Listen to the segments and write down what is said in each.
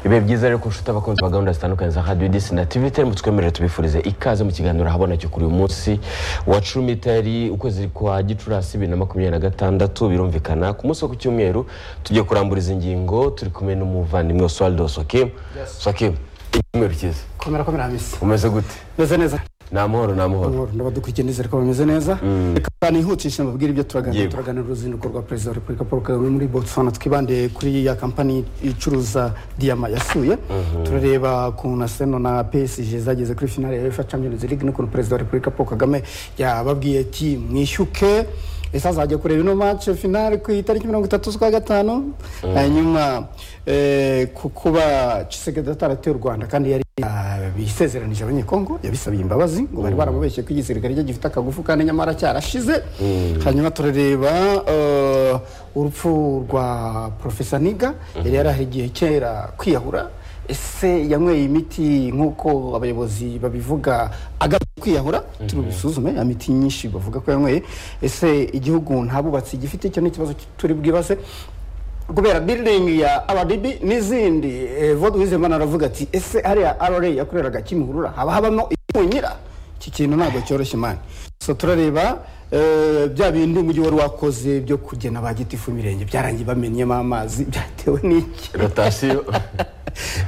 ibihe byiza rero ko nshuti abakunzi ba gahunda zitandukanye za radiyo disi na tivi mu twemere tubifurize ikaze mu kiganiro ahabona cyo kuri uyu munsi wa cumi itari ukwezi kwa gicurasi bibiri na makumyabiri na gatandatu birumvikana ku munsi wo ku cyumweru tugiye kurambura izi ngingo turi kumwe n'umuvandimwe oswaldo sokimu sokimu icyumweru cyiza komera komera hamisi umeze gute meze neza ni amahoro ni amahoro Amahoro, ndabadukurikiye nizere ko bameze neza reka nihutishe mbabwire ibyo turaganira Yego. turaganira uruzinduko rwa perezida wa repubulika paul kagame muri botswana twibandiye kuri ya kampani icuruza diyama yasuye turareba ukuntu aseno na psg zageze kuri finale ya uefa champions league n'ukuntu perezida wa repubulika paul kagame yababwiye ati mwishyuke ese azajya kureba ino match finale ku itariki mirongo itatu z'ukwa gatanu hanyuma eh, ku kuba Tshisekedi ataratewe u rwanda kandi yari Ah, bisezeranije abanyekongo yabisabiye imbabazi ngo bari baramubeshye ko igisirikare cye gifite akagufu kandi nyamara cyarashize hanyuma turareba eh, urupfu rwa profesa niga yari yarahari igihe kera kwiyahura ese yanyweye imiti nk'uko abayobozi babivuga agamije kwiyahura turabisuzume imiti nyinshi bavuga ko yanyweye ese igihugu ntabubatsi gifite icyo ni ikibazo turi bwibaze kubera building ya RDB n'izindi eh, Evode Uwizeyimana aravuga ati ese hariya RRA yakoreraga Kimihurura haba habamo imunyira iki kintu ntabwo cyoroshye mani so turareba eh, bya bindi umujyi wari wakoze byo kugena ba gitifu imirenge byarangiye bamenyemo amazi byatewe n'iki rotasiyo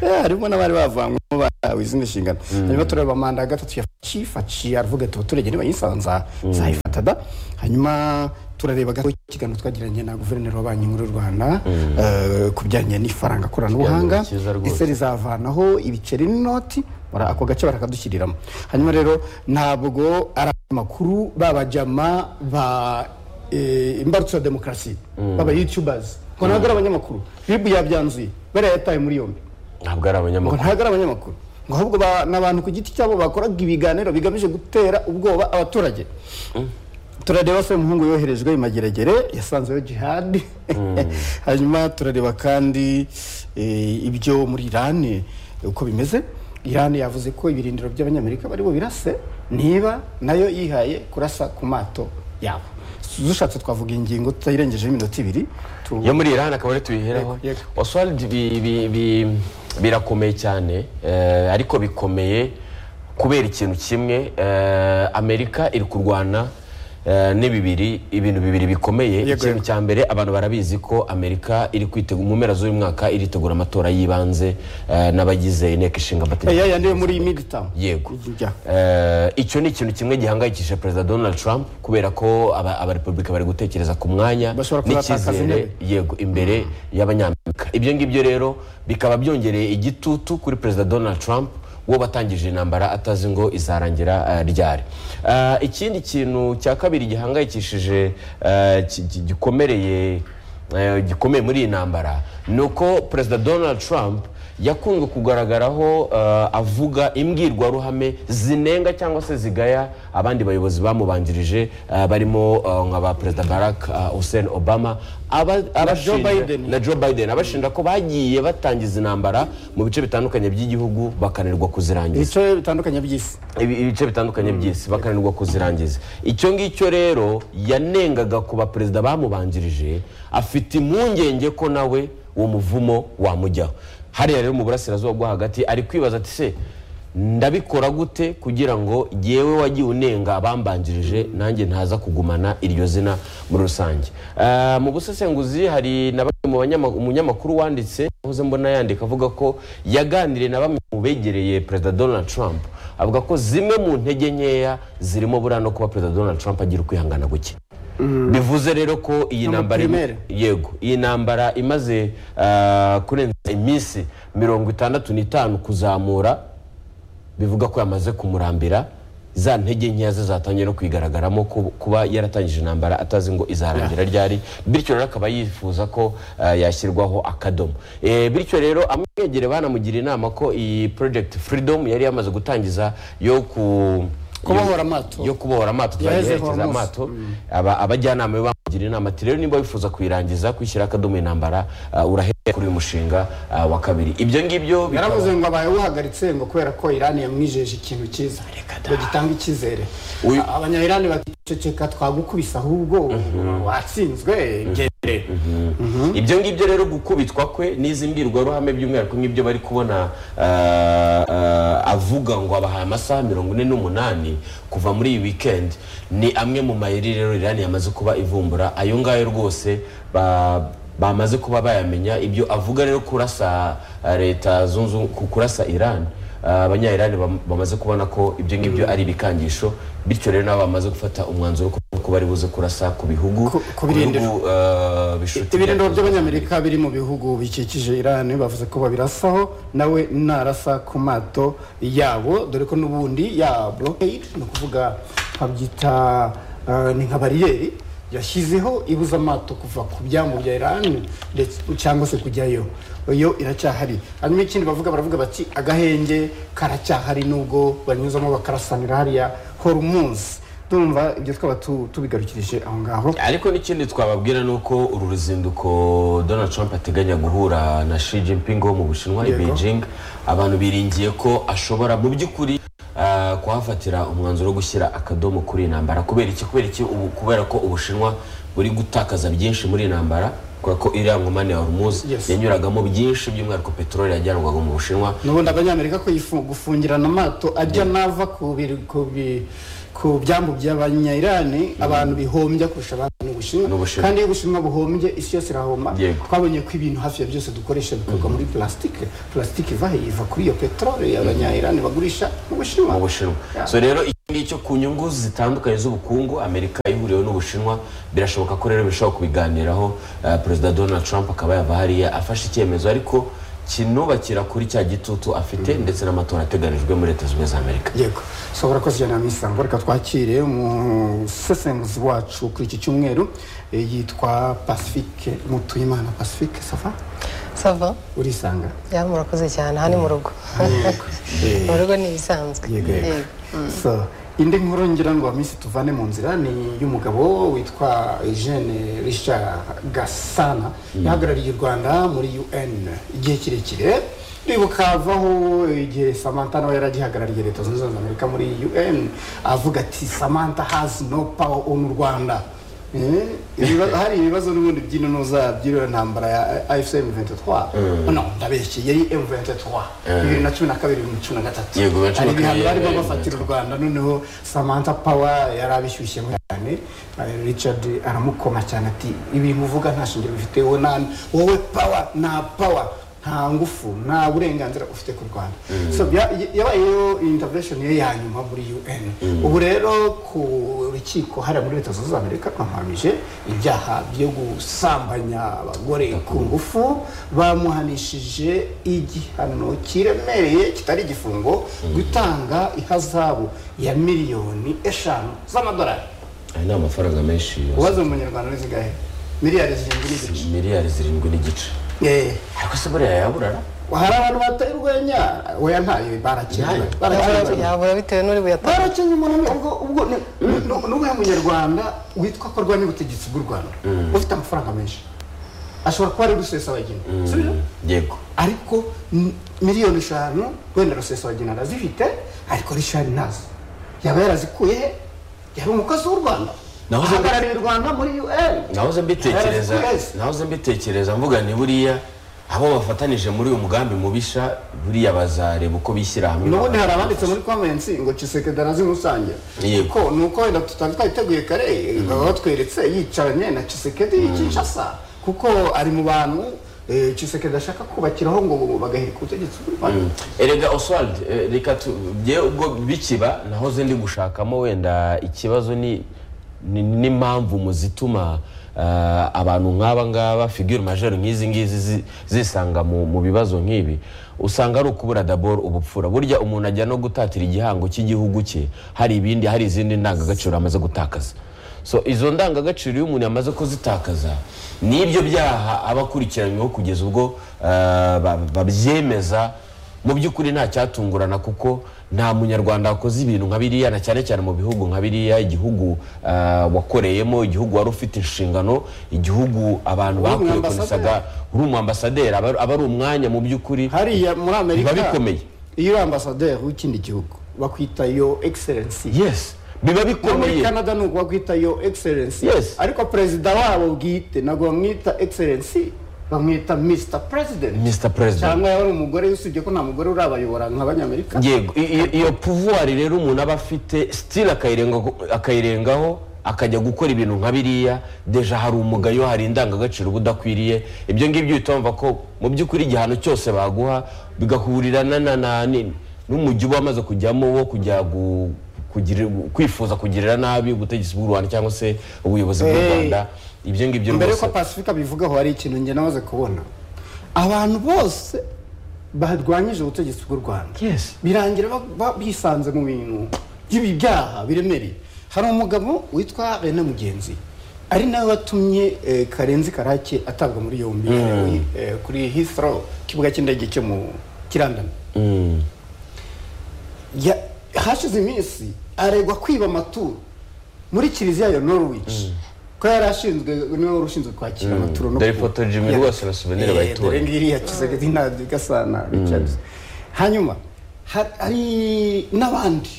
Eh, harimo n'abari bavanyemo bahawe izindi nshingano hanyuma turareba manda ya gatatu ya faci faci aravuga ati abaturage nibayisanza nzayifata da hanyuma turareba gato ikiganiro twagiranye na guverineri wa banki nkuru y'u rwanda eh, ku bijyanye n'ifaranga koranabuhanga Ikiganiro cyiza rwose. ese rizavanaho ibiceri n'inoti bara- ako gace barakadushyiriramo hanyuma rero ntabwo ari amakuru babajama ba eh, imbarutso ya demokarasi baba youtubers ngo ntabwo ari abanyamakuru bibu yabyanzuye bariya yataye muri yombi ntabwo ari ngo abanyamakuru ntabwo ari abanyamakuru ngo ahubwo ba- ni abantu ku giti cyabo bakoraga ibiganiro bigamije gutera ubwoba abaturage turareba se umuhungu yoherejwe i mageragere yasanzeyo jihad hanyuma turareba kandi eh, ibyo muri irani uko bimeze irani yavuze ko ibirindiro by'abanyamerika baribo birase niba nayo yihaye kurasa ku mato yabo dushatse twavuga ingingo tutayirengejeho iminota ibiri tu- yo muri irani akaba ari tubiheraho Yego, yego. oswald bi- bi- bi- birakomeye cyane eh, ariko bikomeye kubera ikintu kimwe eh, amerika iri kurwana eh, n'ibibiri ibintu bibiri bikomeye Yego, ikintu yego. cya mbere abantu barabizi ko amerika iri kwitegura mu mpera z'uyu mwaka iritegura amatora y'ibanze eh, n'abagize inteko ishinga amategeko ya yandi yo muri midtown yego Ijya. Eh, icyo ni ikintu kimwe gihangayikishije perezida donald trump kubera ko aba- abarepubulika bari gutekereza ku mwanya Bashobora kuzatakaza intebe. yego imbere y'abanyamerika ibyo ngibyo rero bikaba byongereye igitutu kuri perezida donald trump wo batangije intambara atazi ngo izarangira eh, ryari Eh, ikindi kintu cya kabiri gihangayikishije eh, ki- ki- gikomereye eh, gikomeye muri iyi ntambara ni uko perezida donald trump yakunze kugaragaraho eh, avuga imbwirwaruhame zinenga cyangwa se zigaya abandi bayobozi bamubanjirije eh, barimo eh, nka ba perezida barack eh, hussein obama aba- abashinja- Joe Biden. na Joe Biden abashinja ko bagiye batangiza intambara mu bice bitandukanye by'igihugu bakananirwa kuzirangiza ibice bitandukanye by'isi ibi- ibice bitandukanye by'isi bakananirwa kuzirangiza icyo ngicyo rero yanengaga ku baperezida bamubanjirije afite impungenge ko nawe uwo muvumo wamujyaho hariya rero mu burasirazuba bwo hagati ari kwibaza ati se ndabikora gute kugira ngo yewe wagiye unenga abambanjirije nanjye ntaza kugumana iryo zina muri rusange Eh, mu busesenguzi hari na bamwe mu banyama- umunyamakuru wanditse uze mbona yandika avuga ko yaganiriye na bamwe mu begereye perezida donald trump avuga ko zimwe mu ntege nkeya zirimo buriya no kuba perezida donald trump agira ukwihangana guke bivuze rero ko iyi Ni ntambara amaprimere. yego iyi ntambara imaze ah, kurenza iminsi mirongo itandatu n'itanu kuzamura bivuga ko yamaze kumurambira za ntege nkeya ze zatangiye no kwigaragaramo ku- kuba yaratangije intambara atazi ngo izarangira ryari bityo rero akaba yifuza ko ah, yashyirwaho akadomo Eh, bityo rero amwegere banamugira inama ko iyi project freedom yari yamaze gutangiza yo ku Kubohora amato. yo kubohora amato tuzajya Yahezeho yerekeza amaso. amato aba- abajyanama be bamugira inama ati rero niba wifuza kuyirangiza kwishyira akadomo intambara ah, urahere kuri uyu mushinga ah, wa kabiri ibyo ngibyo bikaba- yaravuze ngo abaye uhagaritse ngo kubera ko irani yamwijeje ikintu cyiza ngo gitanga icyizere Uyu- abanyayirani bakiceceka twagukubise ahubwo watsinzwe genda ibyo ngibyo rero gukubitwa kwe n'izi mbwirwaruhame by'umwihariko nk'ibyo bari kubona ah, ah, avuga ngo abahaye amasaha mirongo ine n'umunani kuva muri iyi wikendi ni amwe mu mayeri rero irani yamaze kuba ivumbura ayo ngayo rwose ba- bamaze kuba bayamenya ibyo avuga rero kurasa ah, leta zunze Ubumwe- ku- kurasa irani Ah, abanyayirani bam- bamaze kubona ko ibyo ngibyo ari ibikangisho bityo rero nabo bamaze gufata umwanzuro ko- ko bari buze kurasa ku bihugu Ku- ku birindiro. bihugu, ah, bishuti ibirindiro bya- by'abanyamerika biri mu bihugu bikikije irani bavuze ko babirasaho nawe narasa ku mato yabo dore ko n'ubundi ya blockade ni ukuvuga babyita eh, ni nka bariyeri yashyizeho ibuza amato kuva ku byambu bya irani ndetse cyangwa se kujyayo yo iracyahari hanyuma ikindi bavuga baravuga bati agahenge karacyahari nubwo banyuzamo bakarasanira hariya horumuzi tumva ibyo twaba tu- tubigarukirije aho ngaho ariko n'ikindi twababwira ni uko uru ruzinduko donald trump ateganya guhura na shi jinping wo mu bushinwa i Yego. beijing abantu biringiye ko ashobora mu by'ukuri ah, kuhafatira umwanzuro wo gushyira akadomo kuri iyi ntambara kubera iki kubera iki ubu kubera ko ubushinwa buri gutakaza byinshi muri iyi ntambara kubera ko iriya nkomane ya hormuz Yes. yanyuragamo byinshi by'umwihariko peteroli yajyanwaga mu bushinwa n'ubundi abanyamerika ko yifu- gufungirana amato ajya n'ava ku biri- ku bi- ku byambu by'abanyayirani abantu bihombya kurusha abandi mu N'Ubushinwa. bushinwa kandi iyo ubushinwa buhombye isi yose irahoma Yego. twabonye ko ibintu hafi ya byose dukoresha bikorwa muri plastique plastique iva he iva kuri iyo peteroli abanyayirani bagurisha mu bushinwa mu bushinwa so rero iki ngicyo ku nyungu zitandukanye z'ubukungu amerika ihuriweho n'ubushinwa birashoboka ko rero bishobora kubiganiraho eh, perezida donald trump akaba yava hariya afashe icyemezo ariko kinubakira kuri cya gitutu afite ndetse n'amatora ateganijwe muri leta zunze ubumwe za amerika yego so urakoze cyane misango reka twakire umusesenguzi wacu kuri iki cyumweru eh, yitwa pacifique mutuyimana pacifique sava sava urisanga yari murakoze cyane aha ni mu rugo mu rugo ni ibisanzwe yego yego Yego. so indi nkuru ngira ngo minsi tuvane mu nzira ni iy'umugabo witwa eugene richard gasana yahagarariye u rwanda muri un igihe kirekire ribuka avaho igihe samantha nawe yari agihagarariye leta zunze ubumwe za amerika muri un avuga ati samantha has no power on rwanda Eh, ibiba- hari ibibazo n'ubundi by'intunuza by'iriya ntambara ya afcm 23 no ndabeshye yari m23 bibiri na cumi na kabiri bibiri na cumi na gatatu Yego, bibiri na cumi hari na kabiri ibihano barimo yari bafatira u rwanda noneho samantha power yari abishyushyemo cyane Eh, richard aramukoma cyane ati ibintu uvuga nta shingiro bifite wowe nta wowe power nta power nta ngufu nta burenganzira ufite ku rwanda so bya- yabayeho intervention ye ya nyuma muri un ubu rero ku rukiko hariya muri leta zunze ubumwe za amerika bamuhamije ibyaha byo gusambanya abagore ku ngufu bamuhanishije igihano kiremereye kitari igifungo gutanga ihazabu ya miliyoni eshanu z'amadolari aya ni amafaranga menshi ubaze mu munyarwanda ni zingahe miliyari zirindwi n'igice miliyari zirindwi n'igice Eh, ariko se buriya yaburara hari abantu bateye urwenya oya ntayo barakinayo barakinayo yabura bitewe n'uri buyatanga barakenye umuntu ubwo ubwo ni- ni- ni- ni uriya munyarwanda witwa ko arwanya ubutegetsi bw'u rwanda ufite amafaranga menshi ashobora kuba ari rusesabagina si byo yego ariko m- miliyoni eshanu wenda rusesabagina arazifite ariko rishari ntazo yaba yarazikuye he yari umukozi w'u rwanda Naho se- ahagarariye u rwanda muri un nahoze mbitekereza Yari azi ko nahoze mbitekereza mvuga ni buriya abo bafatanije muri uyu mugambi mubisha buriya bazareba uko bishyira hamwe nubundi hari abanditse muri comments ngo cisekeda nazi musange Yego. ko nuko wenda tutari twabiteguye kare baba batweretse yicaranye na cisekedi y'ikishasa kuko ari mu bantu eh, cisekedi ashaka kubakiraho ngo bagahirika ubutegetsi bw'u rwanda erega oswald eh, reka tu- bye ubwo bikiba nahoze ndi gushakamo wenda ikibazo ni ni- n'impamvu mu zituma ah, abantu nk'aba ngaba figure majeur nk'izi ngizi zi- zisanga mu mu bibazo nk'ibi usanga ari ukubura dabor ubupfura burya umuntu ajya no gutatira igihango cy'igihugu cye hari ibindi hari izindi ndangagaciro amaze gutakaza so izo ndangagaciro iyo umuntu yamaze kuzitakaza n'ibyo byaha aba akurikiranyweho kugeza ubwo ah, ba- babyemeza mu by'ukuri nta cyatungurana kuko nta munyarwanda wakoze ibintu nka biriya na cyane cyane mu bihugu nka biriya igihugu ah, wakoreyemo igihugu wari ufite inshingano igihugu abantu bakwiye kunesaga uri umu ambasaderi aba aba ari umwanya mu by'ukuri hariya muri amerika bikomeye. iyo uri ambasaderi w'ikindi gihugu bakwita yo excellence yes biba no muri bikomeye canada ni uko bakwita yo excellence Yes. ariko perezida wabo bwite ntabwo bamwita excellence bamwita mr president Mr. President. cyangwa yaba ari umugore usibye ko nta mugore urabayobora nk'abanyamerika yego i- i- iyo puvuwari rero umuntu aba afite sitili akayirengaho akajya gukora ibintu nka biriya deja hari umugayo hari indangagaciro uba udakwiriye ibyo ngibyo uhita wumva ko mu by'ukuri igihano cyose baguha bigahurirana na na ni- n'umujyi uba wamaze kujyamo wo kujya gu- kugira- kwifuza kugirira nabi ubutegetsi bw'u rwanda cyangwa se ubuyobozi bw'u Hey. rwanda ibyo ngibyo mbere rwose ko pasifika bivugaho hari ikintu njye namaze kubona abantu bose barwanyije ubutegetsi bw'u rwanda Yes. birangira ba- ba- bisanze mu bintu by'ibyaha biremereye hari umugabo witwa rene mugenzi ari nawe watumye eh, karenzi karake atabwa muri yombi eh, kuri Heathrow ikibuga cy'indege cyo mu kirandana ya- hashize iminsi aregwa kwiba amaturo muri kiliziya ya norwich ko yari ashinzwe niwe wari ushinzwe kwakira amaturo no dore kuba- ifoto Jimmy Yeah. rwose na souvenir Eh, bayitora. dore ngiri yakizaga izina gasana richards hanyuma ha- hari n'abandi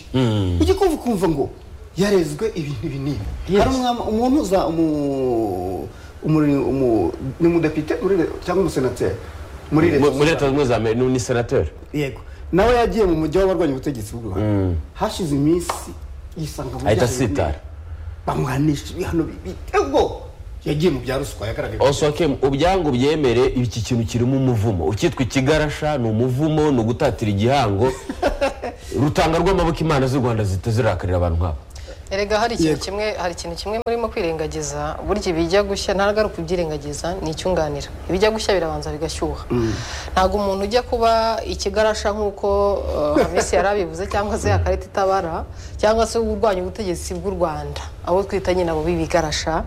ujya kumva ukumva ngo yarezwe ibintu binini hari umwama- umuntu uza umu- umu- umu- ni umudepite muri le- cyangwa umusenateri muri leta muri zunze leta zunze ubumwe za amerika ni senateri yego nawe yagiye mu mujyi w'abarwanya ubutegetsi bw'u rwanda hashize iminsi yisanga mu ahita byaha asitara bibi. bamuhanisha ibihano bitego yagiye mu bya ruswa yagaragaye osoke ubyangu byemere iki kintu kirimo umuvumo ukitwa ikigarasha ni umuvumo ni ugutatira igihango rutanga rw'amaboko imana z'u rwanda zihita zirakarira abantu nk'abo erega hari ikintu Yego. kimwe hari ikintu kimwe murimo kwirengagiza burya ibijya gushya ntabwo ari ukubyirengagiza ni icyunganira ibijya gushya birabanza bigashyuha ntabwo umuntu ujya kuba ikigarasha nk'uko eh, hamisi yari abivuze cyangwa se akarita itabara cyangwa se urwanya ubutegetsi bw'u rwanda abo twita nyine abo b'ibigarasha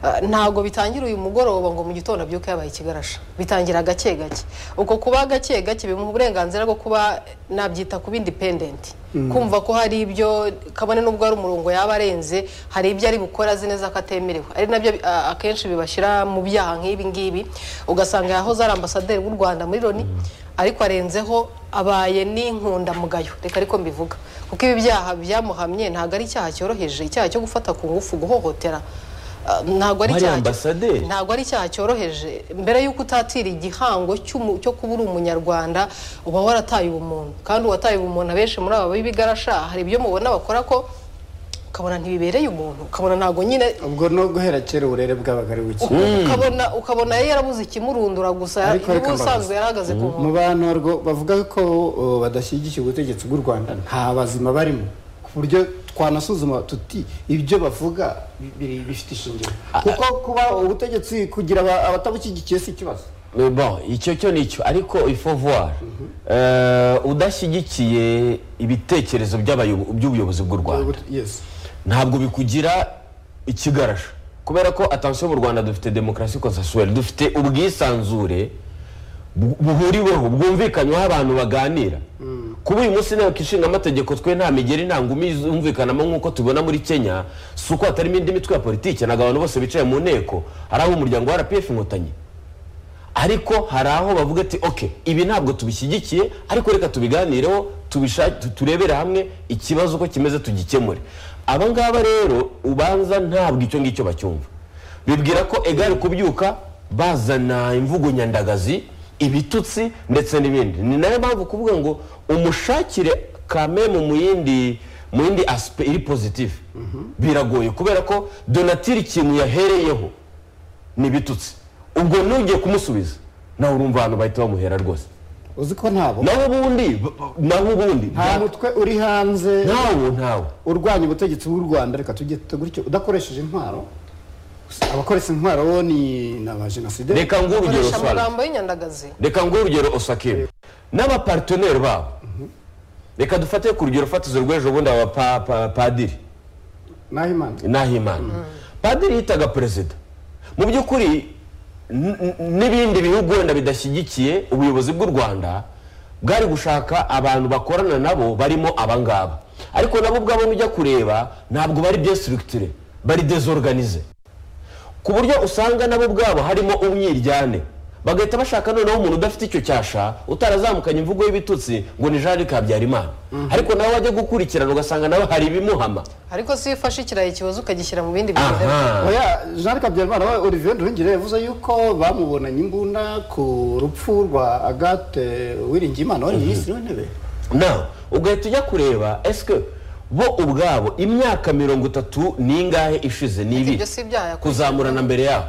eh, ntabwo bitangira uyu mugoroba ngo mu gitondo abyuke yabaye ikigarasha bitangira gake gake uko kuba gake gake bimuha uburenganzira bwo kuba nabyita kuba independent kumva ko hari ibyo kabone nubwo ari umurongo yaba arenze hari ibyo ari bukora azi neza ko atemerewe ari nabyo a- akenshi bibashyira mu byaha nk'ibi ngibi ugasanga yahoze ari ambasaderi w'u rwanda muri loni ariko arenzeho abaye n'inkundamugayo reka ariko mbivuga kuko ibi byaha byamuhamye ntabwo ari icyaha cyoroheje icyaha cyo gufata ku ngufu guhohotera a, ntabwo ari Wari icyaha ambasaderi? ntabwo ari icyaha cyoroheje mbere y'uko utatira igihango cy'umu- cyo kuba uri umunyarwanda uba warataye ubumuntu kandi uwataye ubumuntu abenshi muri aba b'ibigarasha hari ibyo mubona bakora ko ukabona ntibibereye umuntu ukabona ntabwo nyine ubwo no guhera kera uburere bwabaga ari buke ukabona ukabona yari yarabuze ikimurundura gusa Ariko reka niba mbabaze. usanzwe yarahagaze ku mu nkombe bantu barwo bavuga ko uh, badashyigikiye ubutegetsi bw'u rwanda nta bazima barimo ku buryo twanasuzuma tuti ibyo bavuga bi- biri- bifite ishingiro kuko kuba ubutegetsi kugira aba- abatabushyigikiye si ikibazo Eh, bon icyo cyo ni cyo ariko ifovuwari udashyigikiye ibitekerezo by'abayobo- by'ubuyobozi bw'u rwanda Yes. ntabwo bikugira ikigarasha kubera ko atansiyo mu rwanda dufite demokarasi konsensuweri dufite ubwisanzure bu- buhuriweho bwumvikanyweho abantu baganira kuba uyu munsi inteko ishinga amategeko twe nta migeri nta ngumi yumvikanamo nk'uko tubona muri kenya si uko hatarimo indi mitwe ya politiki ntabwo abantu bose bicaye mu nteko ari ab'umuryango wa rpf inkotanyi ariko hari aho bavuga ati oke ibi ntabwo tubishyigikiye ariko reka tubiganireho tubisha- tu- turebere hamwe ikibazo uko kimeze tugikemure aba ngaba rero ubanza ntabwo icyo ngicyo bacyumva bibwira ko egare kubyuka bazana imvugo nyandagazi ibitutsi ndetse n'ibindi ni nayo mpamvu kuvuga ngo umushakire kameme mu yindi mu yindi asipe iri pozitifu biragoye kubera ko donatire ikintu yahereyeho ni ibitutsi ubwo nugiye kumusubiza nawe urumva abantu bahita bamuhera rwose uzi ko ntabo naho ubundi b- b- naho ubundi nta bya- mutwe uri hanze ntawo ntawo urwanya ubutegetsi bw'u rwanda reka tujye tuta gutyo udakoresheje intwaro abakoresha intwaro bo ni ni abajenosideri reka nguhe urugero bakoresha Swali. amagambo y'inyandagazi reka nguhe urugero osake n'abaparteneri babo reka dufate ku rugero fatizo rw'ejo bundi aba pa- pa- padiri naho imana nahimana padiri yitaga perezida mu by'ukuri n- n- n'ibindi bihugu wenda bidashyigikiye ubuyobozi bw'u rwanda bwari gushaka abantu bakorana nabo barimo abangaba ariko nabo ubwabo nujya kureba ntabwo bari bien structure bari desorganize ku buryo usanga nabo ubwabo harimo umwiryane bagahita bashaka noneho umuntu udafite icyo cyasha utarazamukanye imvugo y'ibitutsi ngo ni jean kabyarimana ariko nawe wajya gukurikirana ugasanga nawe hari ibimuhama ariko si iyo ufashe ikirayi kiboze ukagishyira mu bindi bintu aha oya jean kabyarimana we olivier nduhingire yavuze yuko bamubonanye imbunda ku rupfu rwa agate wiringiyimana wari minisitiri w'intebe nawe ugahita ujya kureba esike bo ubwabo imyaka mirongo itatu ni ingahe ishize ni ibiri ibyo si ibyaha yakurikiranye. kuzamurana mbere yabo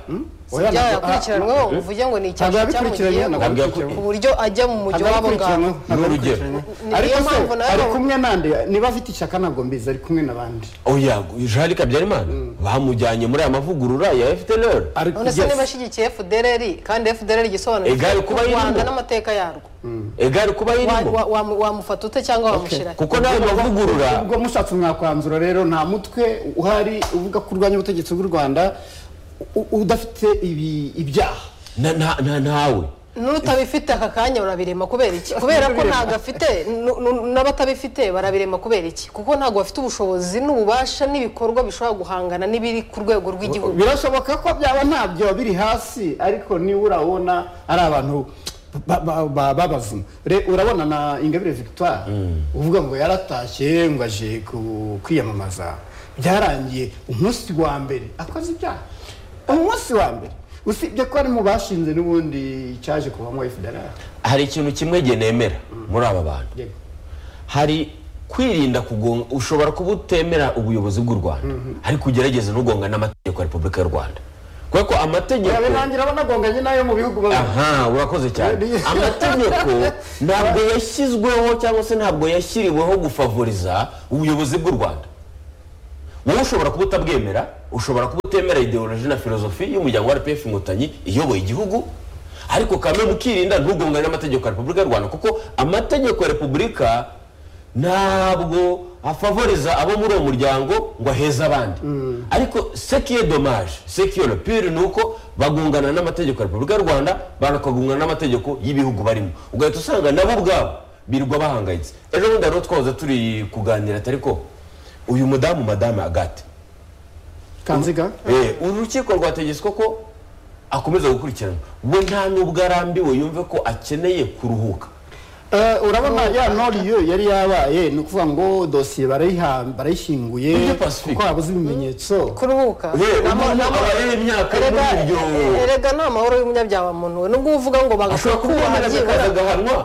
si ibyaha yakurikiranyweho uvuge ngo ni ntabwo icyasha yabikurikiranye ntabwo cyamugiyeho ntabwo yakurikiranwe. ku buryo ajya mu mujyi wabo yabikurikiranye ngabo Ni urugero. Ni- ariko niyo se mpamvu nawe ari babu- kumwe nande niba afite ishyaka ntabwo mbizi ari kumwe n'abandi oya jean kabyarimana bamujyanye muri aya mavugurura ya efuperi Ari- none se yes. niba ashyigikiye fdrr kandi fdrr igisobanuro Egare kuba cy'u rwanda irimo. n'amateka yarwo egari kuba Wa- irimo wa- wamu- wamufata ute cyangwa wamushyira kuko n'ayo mavugurura ubwo mushatse mwakwanzura rero nta mutwe uhari uvuga ko urwanya ubutegetsi bw'u rwanda u- udafite ibi- ibyaha na- na- na- ntawe n'utabifite aka kanya barabirema kubera iki kubera ko ntabwo afite nu- nu- n'abatabifite barabirema kubera iki kuko ntabwo bafite ubushobozi n'ububasha n'ibikorwa bishobora guhangana n'ibiri ku rwego rw'igihugu birashoboka ko byaba ntabyo biri hasi ariko niba urabona ari abantu ba- ba- ba- babazimu Re- urabona na ingabire victoire uvuga ngo yaratashye ngo aje ku- kwiyamamaza byarangiye umunsi wa mbere akoze ibyaha umunsi wa mbere usibye ko ari mu bashinze n'ubundi cyaje kuvamo fdr hari ikintu kimwe gihe nemera muri aba bantu Yego. hari kwirinda kugonga ushobora kuba utemera ubuyobozi bw'u rwanda ariko ugerageze n'ugonga n'amategeko ya repubulika y'u rwanda kubera ko amategeko yawe nangira banagonganye n'ayo mu bihugu baba aha urakoze cyane Ni- amategeko ntabwo yashyizweho cyangwa se ntabwo yashyiriweho gufavoriza ubuyobozi bw'u rwanda wowe ushobora kuba utabwemera ushobora kuba utemera ideoloji na filozofi y'umuryango wa rpf inkotanyi iyoboye igihugu ariko kame mukirinda ntugongane n'amategeko ya repubulika y'u rwanda kuko amategeko ya repubulika ntabwo afavoriza abo muri uwo muryango ngo aheze abandi ariko sekiye domaje sekiye pire ni uko bagungana n'amategeko ya repubulika y'u rwanda bakagungana n'amategeko y'ibihugu barimo ugahita usanga nabo ubwabo birirwa bahangayitse ejo bundi hari uwo twahoze turi kuganira atari ko uyu mudamu madame agate kanziga Eh, uru rukiko rwategetswe ko akomeza gukurikiranwa we nta nubwo arambiwe yumve ko akeneye kuruhuka Eh, urabona ya noriyo yari yabaye ni ukuvuga ngo dosiye barayiha- Ibyo barayishyinguye Pacifique. kuko habuze ibimenyetso kuruhuka we umuntu aba areba imyaka erega muri iryo erega ni amahoro y'umunyabyaha muntu we nubwo uvuga ngo bagakwiye ashobora kubaha kubona byibura agahanwa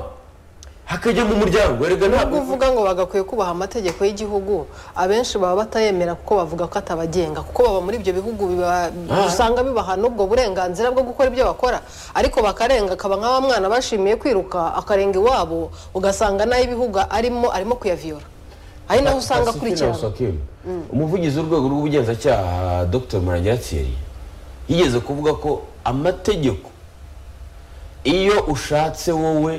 hakajya mu muryango erega nubwo ntabwo uvuga ngo bagakwiye kubaha amategeko y'igihugu abenshi baba batayemera kuko bavuga ko atabagenga kuko baba muri ibyo bihugu biba- usanga bibaha n'ubwo burenganzira bwo gukora ibyo bakora ariko bakarenga akaba nk'aba mwana bashimiye kwiruka akarenga iwabo ugasanga n'ay'ibihugu arimo arimo kuyaviyora ari naho usanga Pacifique akurikirana Nausakim, umuvugizi w'urwego rw'ubugenzacyaha dr murangira thierry yigeze kuvuga ko amategeko iyo ushatse wowe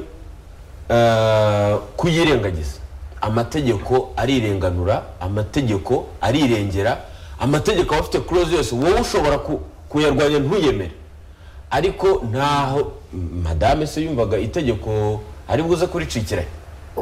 eh, kuyirengagiza amategeko arirenganura amategeko arirengera amategeko aba afite kuroze yose wowe ushobora ku- kuyarwanya ntuyemere ariko ntaho madame se yumvaga itegeko ari buze kuricikirayo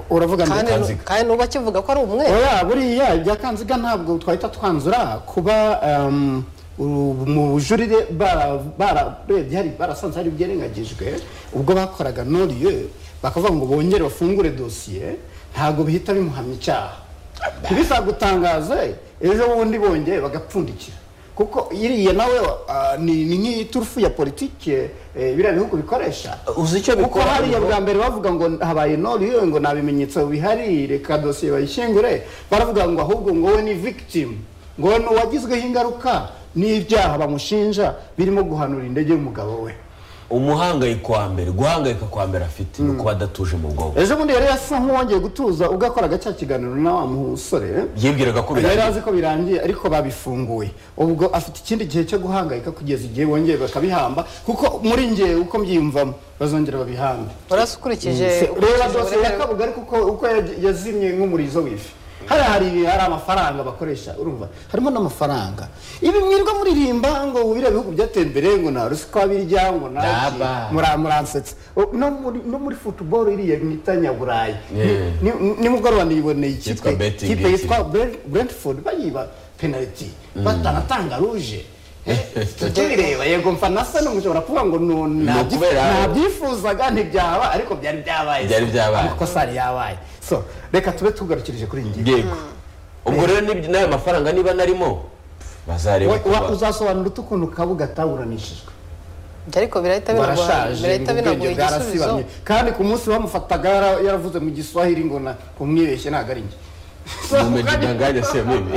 uravuga kandi ngo Kanziga. kandi n'ubu akivuga ko ari umwe oya buriya ibya kanziga ntabwo twahita twanzura kuba em, u- mu bujurire bara- bararebye hari barasanze hari ibyarengagijwe ubwo bakoraga noriyo bakavuga ngo bongere bafungure dosiye ntabwo bihita bimuhamya icyaha ntibizagutangaze ejo bundi bongeye bagapfundikira kuko iriya nawe ah, ni ni nk'iturufu ya politike eh, biriya bihugu bikoresha uzi icyo kuko bikora hariya bwa mbere bavuga ngo habaye noriyo ngo nta bimenyetso bihari reka dosiye bayishyingure baravuga ngo ahubwo ngo we ni victim ngo we ni uwagizweho ingaruka n'ibyaha bamushinja birimo guhanura indege y'umugabo we umuhangayiko wa mbere guhangayika kwa mbere afite ni ukuba adatuje mu bwonko ejo bundi yari asa nk'uwongeye gutuza ubwo yakoraga cya kiganiro na wa musore yibwiraga ko yari birangiye azi ko birangiye ariko babifunguye ubwo afite ikindi gihe cyo guhangayika kugeza igihe bongeye bakabihamba kuko muri ngewe uko mbyiyumvamo bazongera babihambe urasa reba ukurikije dosiye ukurikije ya uburemere kabuga ariko uko- uko yaj- yazimye nk'umurizo w'ifi hariya hari hari amafaranga bakoresha urumva harimo n'amafaranga ibi mwirirwa muririmba ngo biriya bihugu byateye imbere ngo nta ruswa birya ngo nta iki. Daba. Mura- muransetsa O, no muri no muri football iriya mwita nyaburayi Yeah. Ni- ni- nimugoroba niyiboneye Yitwa ikipe betting ikipe yitwa yitwa Brent- brentford bayiba penaliti batanatanga ruje tubireba yego mfa nasa n'umushobora kuvuga ngo nu- ntabyi- ukubera- ntabyifuzaga ntibyaba ariko byari byabaye Byari byabaye. amakosa yari yabaye so reka tube tugarukirije kuri iyi ngingo yego ubwo rero n'ibyo- n'ayo mafaranga niba narimo bazareba Wa- uko wa- ba- uzasobanura ute ukuntu kabuga ataburanishijwe Ibyo ariko birahita binagora- barashaje birahita binaguha ubwenge igisubizo bwarasibamye kandi ku munsi bamufataga yara- yaravuze mu giswahili ngo na kumwibeshye ntabwo ari njye So, mumejidanganya siyo mimi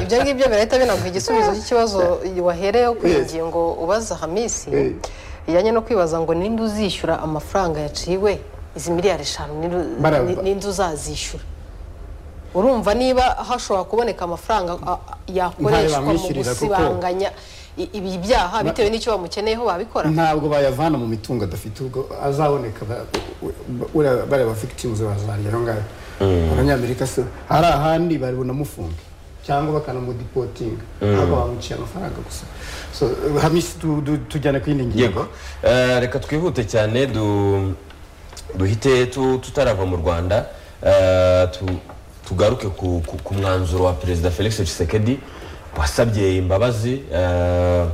ibyo ngibyo birahita binaguha igisubizo cy'ikibazo wahereyeho ku Yes. ngingo ubaza hamisi Eh. ijyanye no kwibaza ngo ninde uzishyura amafaranga yaciwe izi miliyari eshanu ninde- Bara- ni- ninde uzazishyura urumva niba hashobora kuboneka amafaranga a- a- yakoreshwa mu bamwishyurira kuko- gusibanganya i- ibi byaha bitewe n'icyo bamukeneyeho babikora ntabwo bayavana mu mitungo adafite ubwo azaboneka ba- u- u- uriya- bariya ba victims bazarya aho ngaho abanyamerika se hari ahandi bari bunamufunge cyangwa bakanamudipotinga ntabwo bamuciye amafaranga gusa so hamisi tu- tu- tujyane ku yindi ngingo yego Eh, reka twihute cyane du- duhite tu- tutarava mu rwanda Eh, tu- tugaruke ku, ku, ku mwanzuro wa perezida felix tshisekedi wasabye imbabazi eh,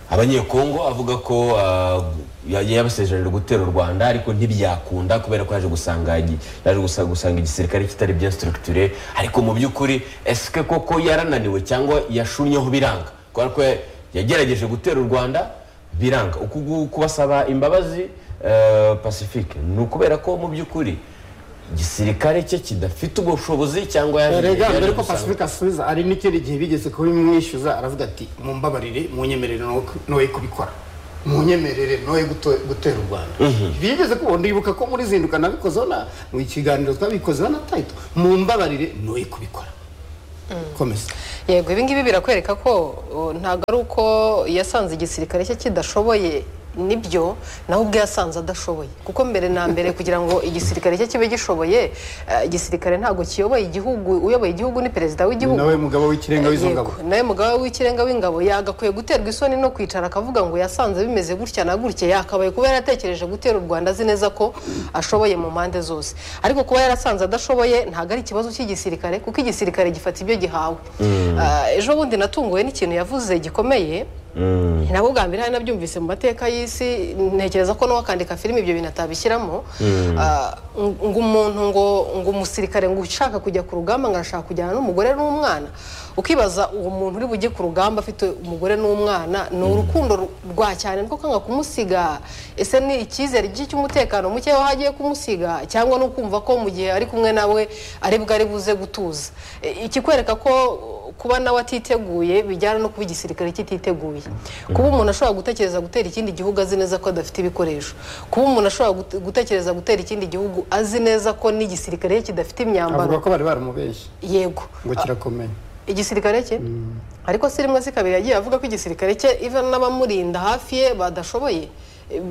abanyekongo avuga ko eh, yagiye yabasezeranira gutera u rwanda ariko ntibyakunda kubera ko yaje gusanga igi- yaje gusa- gusanga igisirikare kitari bien structure ariko mu by'ukuri esike koko yarananiwe cyangwa yashunyeho biranga kubera ko ya- yagerageje gutera u rwanda biranga uku gu- kubasaba imbabazi eh, pacifique ni ukubera ko mu by'ukuri igisirikare cye kidafite ubwo bushobozi cyangwa yaje- rega yaje mbere ko gusanga- pacifique asubiza hari n'ikindi gihe bigeze kubimwishyuza aravuga ati mumbabarire munyemerere no- noye kubikora munyemerere noye guto- gutera u rwanda bigeze kubona ndibuka ko muri zinduka nabikozeho na mu kiganiro twabikozeho na tayito mumbabarire noye kubikora komeza yego ibi ngibi birakwereka ko uh, ntabwo ari uko yasanze igisirikare cye kidashoboye nibyo nawe ubwe yasanze adashoboye kuko mbere na mbere kugira ngo igisirikare cye kibe gishoboye uh, igisirikare ntabwo kiyoboye igihugu uyoboye igihugu ni perezida w'igihugu nawe mugabo w'ikirenga w'izo Yego, ngabo nawe mugaba w'ikirenga w'ingabo yagakwiye guterwa isoni no kwicara akavuga ngo yasanze bimeze gutya na gutya yakabaye kuba yaratekereje gutera u rwanda azi neza ko ashoboye mu mpande zose ariko kuba yarasanze adashoboye ntabwo ari ikibazo cy'igisirikare kuko igisirikare gifata ibyo gihawe Ah, ejo bundi natunguwe n'ikintu yavuze gikomeye nabwo bwa mbere hari nabyumvise mu mateka y'isi ntekereza ko n'uwakandika filime ibyo bintu atabishyiramo Ah, ng- ngo umuntu ngo ngo umusirikare ngo ushaka kujya ku rugamba ngo arashaka kujyana n'umugore n'umwana ukibaza uwo muntu uri bujye ku rugamba afite umugore n'umwana ni urukundo ru- rwa cyane rwo kwanga kumusiga ese ni icyizere gike cy'umutekano muke w'aho agiye kumusiga cyangwa no kumva ko mu gihe ari kumwe nawe ari bwo ari buze gutuza E, ikikwereka ko kuba nawe atiteguye bijyana no kuba igisirikare kititeguye kuba umuntu ashobora gutekereza gutera ikindi gihugu azi neza ko adafite ibikoresho kuba umuntu ashobora gute- gutekereza gutera ikindi gihugu azi neza ko n'igisirikare cye kidafite imyambaro avuga ko bari baramubeshye yego ngo kirakomeye igisirikare cye ariko si rimwe si kabiri yagiye avuga ko igisirikare cye iva n'abamurinda hafi ye badashoboye Eh,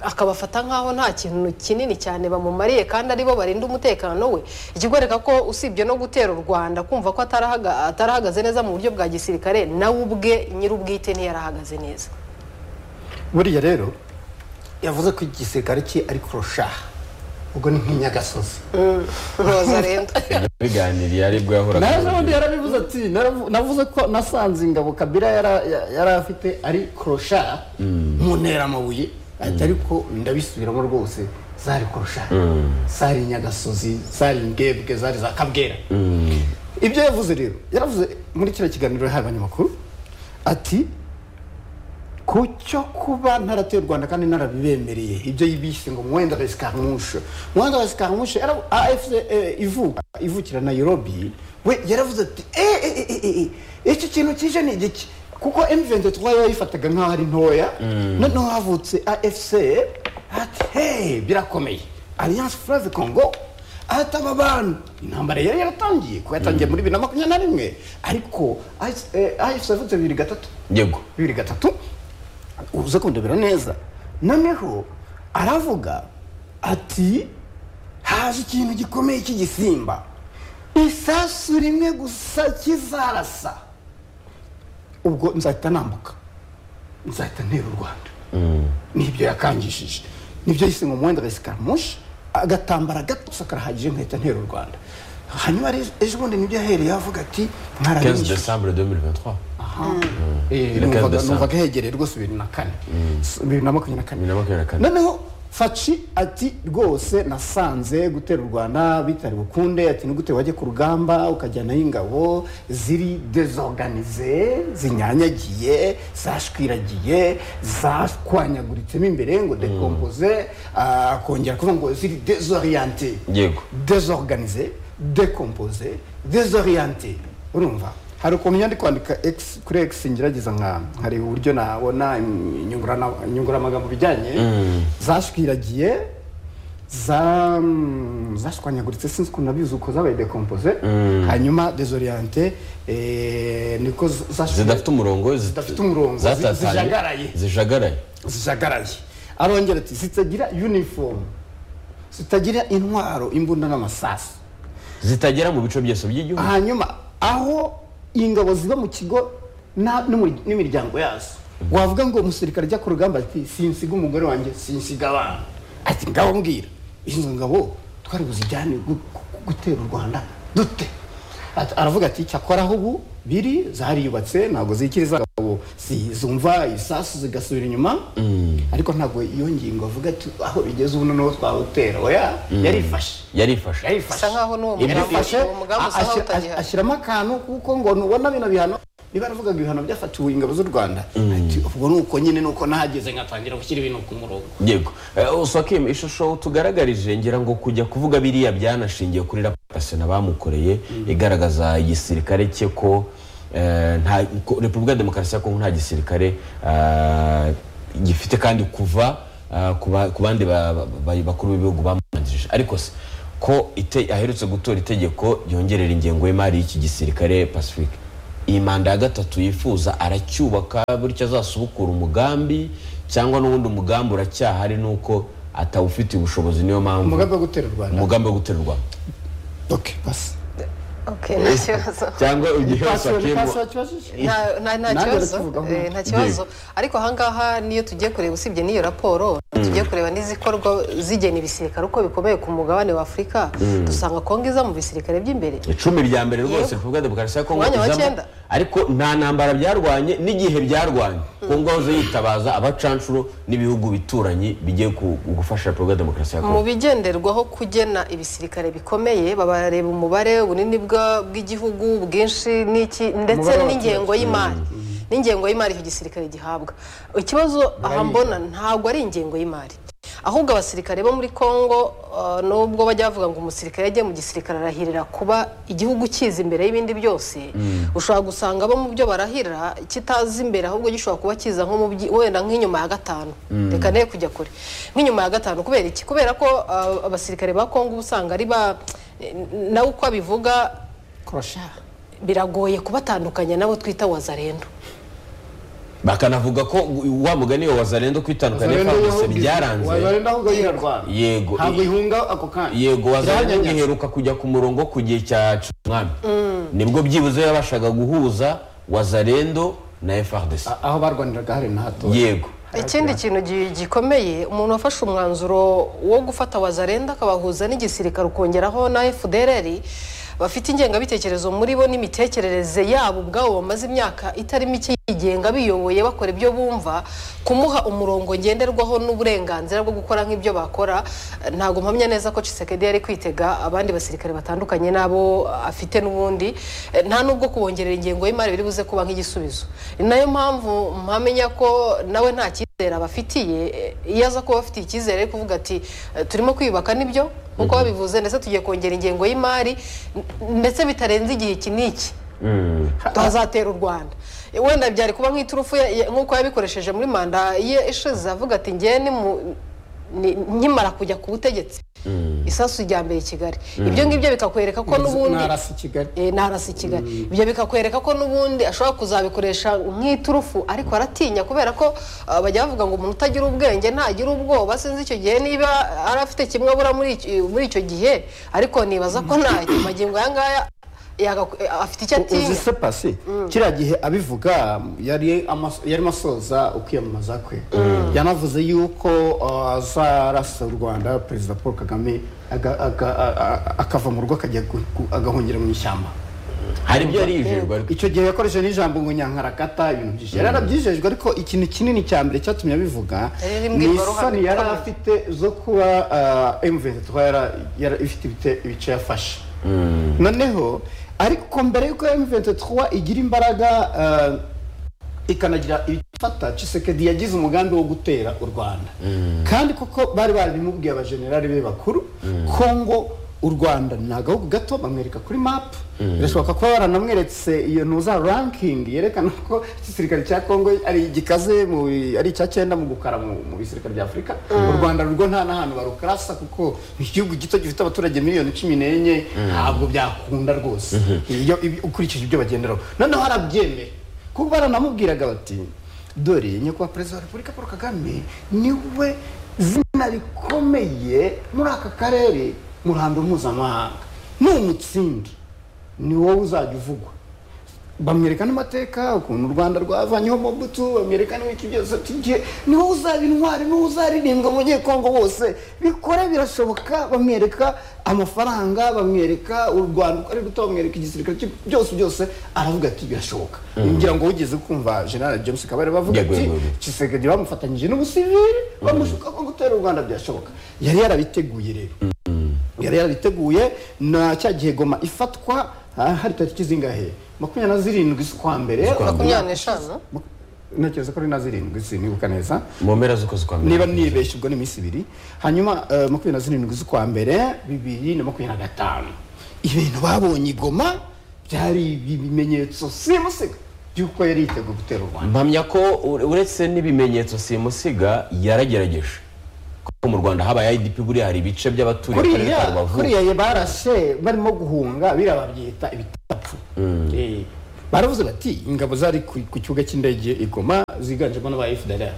akabafata nk'aho nta kintu kinini cyane bamumariye kandi aribo barinda umutekano we ikigwereka ko usibye no gutera u rwanda kumva ko atarahaga- atarahagaze neza mu buryo bwa gisirikare nawe ubwe nyir'ubwite ntiyarahagaze neza buriya rero yavuze ko igisirikare cye ari kurusha ubwo ni nk'inyagasozi mpuzarenda biganiriye aribwo yahoraga naje ubundi yarabivuze ati "Naravu- navuze ko nasanze ingabo kabira yara- ya- yari afite ari kurusha mu ntera amabuye ati ariko ndabisubiramo rwose zari kurusha zari inyagasozi zari imbwebwe zari za kabwera ibyo yavuze rero yaravuze muri kiriya kiganiro yahaye abanyamakuru ati ku cyo kuba ntarateye u rwanda kandi ntarabibemereye ibyo yibise ngo mwenda resikamushe mwenda resikamushe afc eh, ivuka ivukira nairobi we yaravuze ati "Eh, eh, eh, eh, eh, eh, iki kintu kije ni igiki kuko m23 yo yayifataga nk'aho ari ntoya noneho havutse afc ati hey birakomeye alliance fleuve congo ati aba bantu intambara yari yaratangiye kuko yatangiye muri bibiri na makumyabiri na rimwe ariko afc yavutse bibiri gatatu yego bibiri gatatu uze kundebera neza noneho aravuga ati haje ikintu gikomeye cy'igisimba isasu rimwe gusa kizarasa ubwo nzahita nambuka nzahita ntera u rwanda nibyo yakangishije nibyo yise ngo muwenda resikamushi agatambara gato gusa karahagije nkahita ntera u rwanda hanyuma rero ejo bundi nibyo yahereye avuga ati 15 mwarabishyuye décembre 2023 Eh, na kane numvaga- udasanzwe. numvaga hegereye rwose bibiri na kane S- bibiri na makumyabiri na kane bibiri na makumyabiri na kane noneho faci ati rwose nasanze gutera u rwanda bitari bukunde ati nigute wajya ku rugamba ukajyanayo ingabo ziri desorganize zinyanyagiye zashwiragiye zakwanyagurutsemo imbere ngo dekompoze ah, kongera kuvuga ngo ziri dezoriyante Yego. desorganize dekompoze dezoriyante urumva hari ukuntu njya ndi kwandika X- kuri x ngerageza nka hari uburyo nabona im- inyungurana- inyunguramagambo bijyanye zashwiragiye za- mm, zashwanyaguritse sinzi ukuntu nabizi uko zabaye dekompoze hanyuma dezoriyante eh, niko z- zashwi- zidafite umurongo zi- Zidafite umurongo, zi- zatatanye, zijagaraye. zijagaraye zijagaraye arongera ati zitagira uniforme zitagira intwaro imbunda n'amasasu zitagera mu bice byose by'igihugu hanyuma aho ingabo ziba mu kigo na- n'umur- n'imiryango yazo wavuga ngo umusirikare ajya ku rugamba ati sinsiga umugore wanjye sinsiga abana ati ngabo mbwira izo ngabo twari buzijyane gu- gu- gutera u rwanda dute Ati- aravuga ati cyakora aho ubu biri zariyubatse ntabwo zikiri za ngabo zi- zumva isasu zigasubira inyuma ariko ntabwo iyo ngingo avuga ati aho bigeze ubu noneho twawutera oya yarifashe yarifashe yarifashe bisa nkaho n'uwo Ibyo mugambi yarafashe uwo mugambi usa nkaho ashyira- utagihari ashyiramo akantu kuko ngo nubona bino bihano niba navugaga ibihano byafatiwe ingabo z'u rwanda ati ubwo ni uko nyine ni uko nahageze nkatangira gushyira ibintu ku murongo yego Eh, usakim ishusho utugaragarije ngira ngo kujya kuvuga biriya byanashingiye kuri rapatasiyo bamukoreye igaragaza igisirikare cye ko eh, nta ko repubulika ya demokarasi ya kongo nta gisirikare eh, gifite kandi kuva eh, ku ba- ku bandi ba- ba- ba- bakuru b'ibihugu bamubanjirije ariko se ko ite- aherutse gutora itegeko ryongerera ingengo y'imari y'iki gisirikare pacifique iyi manda ya gatatu yifuza aracyubaka bityo azasubukura umugambi cyangwa n'ubundi umugambi uracyahari nuko atawufitiye ubushobozi niyo mpamvu umugambi wo gutera u rwanda umugambi wo guterurwa ok basi okay nta kibazo cyangwa igihe Pasi- pasi wasakiyemo wakibajije? Nta- nta- nta Nanjye kibazo arakivugaho. eh, nta kibazo ariko ahangaha niyo tugiye kureba usibye n'iyo raporo tugiye kureba n'izikorwa zigena ibisirikare uko bikomeye ku mugabane wa afurika dusanga kongo iza mu bisirikare by'imbere icumi rya mbere rwose Yego. repubulika ya demokarasi ya kongo Umwanya wa izamo. cyenda. ariko nta ntambara byarwanye n'igihe byarwanye kongo yahoze yitabaza abacanshuro n'ibihugu bituranyi bigiye ku- gufasha repubulika ya demokarasi ya kongo mu bigenderwaho kugena ibisirikare bikomeye babareba umubare ubunini bwa- bw'igihugu bwinshi n'iki ndetse Umubare w'abaturage. n'ingengo y'imari n'ingengo y'imari icyo gisirikare gihabwa ikibazo aha mbona ntabwo ari ingengo y'imari ahubwo abasirikare bo muri congo eh, nubwo bajya bavuga ngo umusirikare yagiye mu gisirikare arahirira kuba igihugu kiza imbere y'ibindi byose ushobora gusanga bo mu byo barahira kitazi imbere ahubwo gishobora kuba kiza nko mu byi- wenda nk'inyuma ya gatanu reka ne kujya kure nk'inyuma ya gatanu kubera iki kubera ko eh, abasirikare ba congo uba usanga ari ba nawe uko abivuga Kurasha. biragoye kubatandukanya nabo twita wazarendo bakanavuga ko wa mugani wa wazarendo kwitandukanya kwambutse byaranze Wazarenda ahubwo yirarwara. Yego. ntabwo ihunga ako kanya yego wazanye Byanyanyagije. ngiheruka kujya ku murongo ku gihe cya cumwami nibwo byibuze yabashaga guhuza wazarendo na frdc A- aho barwaniraga hari na hato yego ikindi kintu gi- gikomeye umuntu wafashe umwanzuro wo gufata wazarenda akabahuza n'igisirikare ukongeraho na fdrr bafite ingengabitekerezo muri bo n'imitekerereze yabo ubwabo bamaze imyaka itari mike yigenga biyoboye bakora ibyo bumva kumuha umurongo ngenderwaho n'uburenganzira bwo gukora nk'ibyo bakora eh, ntabwo mpamya neza ko Tshisekedi yari kwitega abandi basirikare batandukanye n'abo afite n'ubundi Eh, nta nubwo kubongerera ingengo y'imari biri buze kuba nk'igisubizo ni nayo mpamvu mpamenya ko nawe nta cyizere abafitiye eh, iyo aza kuba afitiye icyizere ari kuvuga ati "Eh, turimo kwiyubaka nibyo nk'uko babivuze ndetse tugiye kongera ingengo y'imari n- ndetse bitarenze igihe iki n'iki hazatera u rwanda wenda byari kuba nk'iturufu ya- ya- nk'uko yabikoresheje muri manda ye ishize avuga ati ngewe ni mu- ni- nkimara kujya ku butegetsi isasu rya mbere i kigali ibyo ngibyo bikakwereka ko n'ubundi narasi kigali Eh, narasi i kigali ibyo bikakwereka ko n'ubundi ashobora kuzabikoresha nk'iturufu ariko aratinya kubera ko ah, bajya bavuga ngo umuntu utagira ubwenge ntagira ubwoba sinzi icyo gihe niba ari afite kimwe abura muri iki- muri icyo gihe ariko nibaza ko nta magingo aya ngaya yagaku- eh, afite icyo atinya uzi se pasi kiriya gihe abivuga yari amas- yarimo asoza ukwiyamamaza kwe yanavuze yuko uh, azarasa u rwanda perezida paul kagame aga- aga- a- a- akava mu rugo akajya gu- gu- agahungira mu ishyamba hari ibyo yarijejwe ariko icyo gihe yakoresheje n'ijambo ngo nyankarakata ibintu byinshi yari arabyijejwe ariko ikintu kinini cya mbere cyatumye abivuga Yari iri mu ni imbwirwaruhame isoni yari ikomeye. afite zo kuba emuventi yari ifite ibite- ibice yafashe noneho ariko mbere y'uko emuventi igira imbaraga ah, ikanagira ibifata cisekedi yagize umugambi wo gutera u rwanda kandi koko bari barabimubwiye abajenerali be bakuru kongo u rwanda ni agahugu gato bamwereka kuri mapu birashoboka kuba baranamweretse iyo ntuza rankingi yerekana ko igisirikare cya kongo ari igikaze mu- ari icya cyenda mu gukara mu mu bisirikare bya afurika u rwanda rwo nta n'ahantu barukarasa kuko ni igihugu gito gifite abaturage miliyoni cumi n'enye ntabwo byakunda rwose iyo ibi- ukurikije ibyo bagenderaho noneho harabyemera kuko baranamubwiraga bati dore nyakubahwa perezida wa repubulika paul kagame niwe zina rikomeye muri aka karere mu ruhando mpuzamahanga ni umutsinda ni wowe uzajya uvugwa bamwereka n'amateka ukuntu u rwanda rwavanyeho mobutu bamwereka n'ibiki byose tugiye ni wowe uzaba intwari ni wowe uzaririmbwa mu banyekongo bose bikore birashoboka bamwereka amafaranga bamwereka u rwanda uko ari ruto bamwereka igisirikare cye, byose byose aravuga ati birashoboka ngira ngo wigeze kumva general james kabare bavuga Yego, ati yego, yego. kisegedi bamufatanyije n'ubusivili bamushuka ko gutera u rwanda byashoboka yari yarabiteguye rero yari yarabiteguye na cya gihe goma ifatwa ah, hari tariki zingahe makumyabiri na zirindwi z'ukwa mbere Z'ukwa mbere. makumyabiri n'eshanu Mak- ntekereza ko ari na zirindwi si nibuka neza mu mpera z'ukwezi kwa mbere niba nibeshye ubwo ni iminsi ibiri hanyuma eh, makumyabiri na zirindwi z'ukwa mbere bibiri na makumyabiri na gatanu ibintu babonye i goma byari ibimenyetso simusiga by'uko yari yiteguye gutera u rwanda mpamya ko ure- uretse n'ibimenyetso simusiga yaragerageje ko mu rwanda habaye idp buriya hari ibice by'abaturiye akarere ka kuriya rubavu kuriya barashe barimo guhunga biriya babyita ibitapfu Eh, baravuze bati ingabo zari ku ku kibuga cy'indege i Goma ziganjemo n'aba fdr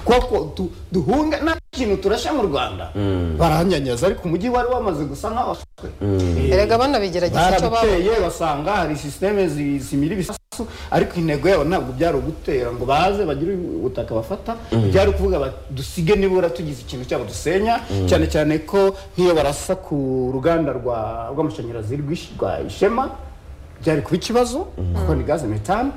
kuko du- duhunga nta kintu turashe mu rwanda baranyanyaza ariko umujyi wari wamaze gusa nk'aho washwe. Eh, erega banabigerageza icyo babonye barabiteye basanga hari sisiteme zi- zimira ibisasu ariko intego yabo ntabwo byari ugutera ngo baze bagire ubutaka bafata byari ukuvuga bati dusige nibura tugize ikintu cyabo dusenya cyane cyane ko nk'iyo barasa ku ruganda rwa- rw'amashanyarazi rw'ish- rwa ishema byari kuba ikibazo kuko ni gaze metane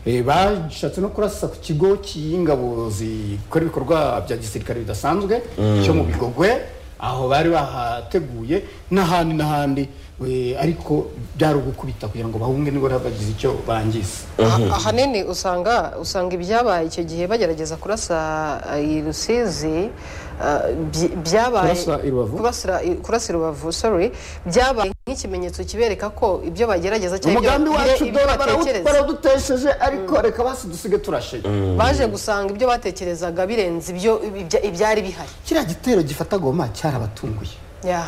Eh, bashatse no kurasa ku kigo cy'ingabo zikora ibikorwa bya gisirikare bidasanzwe cyo mu bigogwe aho bari bahateguye n'ahandi n'ahandi we, ariko byari ugukubita kugira ngo bahunge nibura bagize icyo bangiza Ah- ahanini usanga usanga ibyabaye icyo gihe bagerageza kurasa ah, i rusizi ah, byi- byabaye Kurasa i Rubavu? kurasira i- kurasa i rubavu sorry byabaye nk'ikimenyetso kibereka ko ibyo bagerageza cyangwa ibyo- umugambi wacu ibyo dore barawu- batekereza barawudutesheje ariko reka basi dusige turasheje baje gusanga ibyo batekerezaga birenze ibyo ibya- ibyari bihari kiriya gitero gifata goma cyarabatunguye Yeah.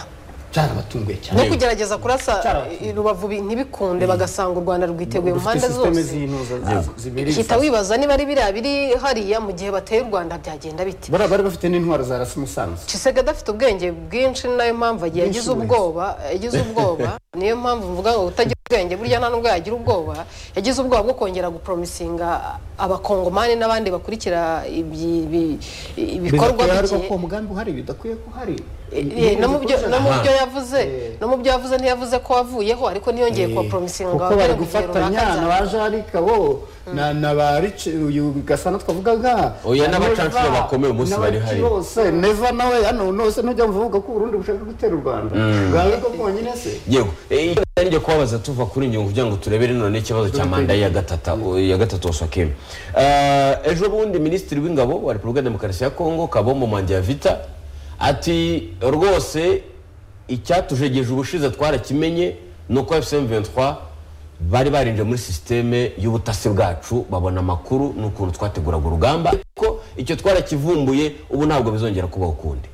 cyarabatunguye cyane no kugerageza kurasa Cyarabatunguye. i rubavu bi- ntibikunde bagasanga u rwanda rwiteguye mu Dufite mpande sisiteme zose z'intuza zibiri hita ibisasu. wibaza niba ari biriya biri hariya mu gihe bateye u rwanda byagenda bite bariya bari bafite n'intwaro za rasi musanze Chisega adafite ubwenge bwinshi ni nayo mpamvu agiye Bwinshi agize bwinshi. ubwoba yagize ubwoba niyo mpamvu mvuga ngo utagira ubwenge burya nta nubwo yagira ubwoba yagize ubwoba bwo kongera gupromisinga abakongomani n'abandi bakurikira ibi- ibi- ibikorwa Bidakwiye ariko bigiye ko umugambi uhari bidakwiye ko uhari Eh, eh, no mu byo no mu byo yavuze Eh. no mu byo yavuze ntiyavuze ko wavuyeho ariko niyongeye kubapromisinga ngo kuko ababwire bari ngo igihe gufatanya runaka na nzaba. ba jarike abo na na ba rice uyu gasana twavugaga Oya, na n'abacancuro Neva, bakomeye umunsi bari hari. n'abaki bose neva nawe hano nose ntujya muvuga ko uburundi bushaka gutera u rwanda bwawe ko bwonyine se yego Eh, icyo nari ngiye kubabaza tuva kuri njye kugira ngo turebere none ikibazo cya manda ya gatata ya gatatu osakeme ejo bundi minisitiri w'ingabo wa repubulika ya demokarasi ya kongo kabombo mangira vita ati rwose icyatujegeje ubushize twarakimenye ni uko fcm 23 bari barinjiye muri sisiteme y'ubutasi bwacu babona amakuru n'ukuntu twateguraga urugamba ariko icyo twarakivumbuye ubu ntabwo bizongera kubaho ukundi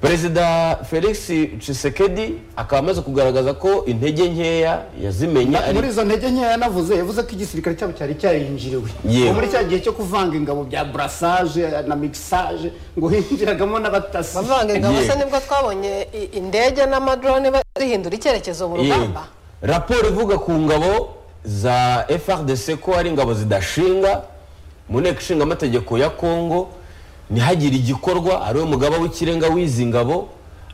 perezida felix Tshisekedi akaba amaze kugaragaza ko intege nkeya yazimenye Na- muri ari izo ntege nkeya yanavuze yavuze ko igisirikare cyabo cyari cyarinjiriwe Yewe. Ubu muri cya gihe cyo kuvanga ingabo bya burasage na mixage ngo hinjiragamo n'abatasi bavanga ingabo Yego. se nibwo twabonye i- indege n'amadrone bihindura icyerekezo mu rugamba Yewe. raporo ivuga ku ngabo za frdc ko ari ingabo zidashinga mu nteko ishinga amategeko ya kongo ntihagire igikorwa ariwe mugaba w'ikirenga w'izi ngabo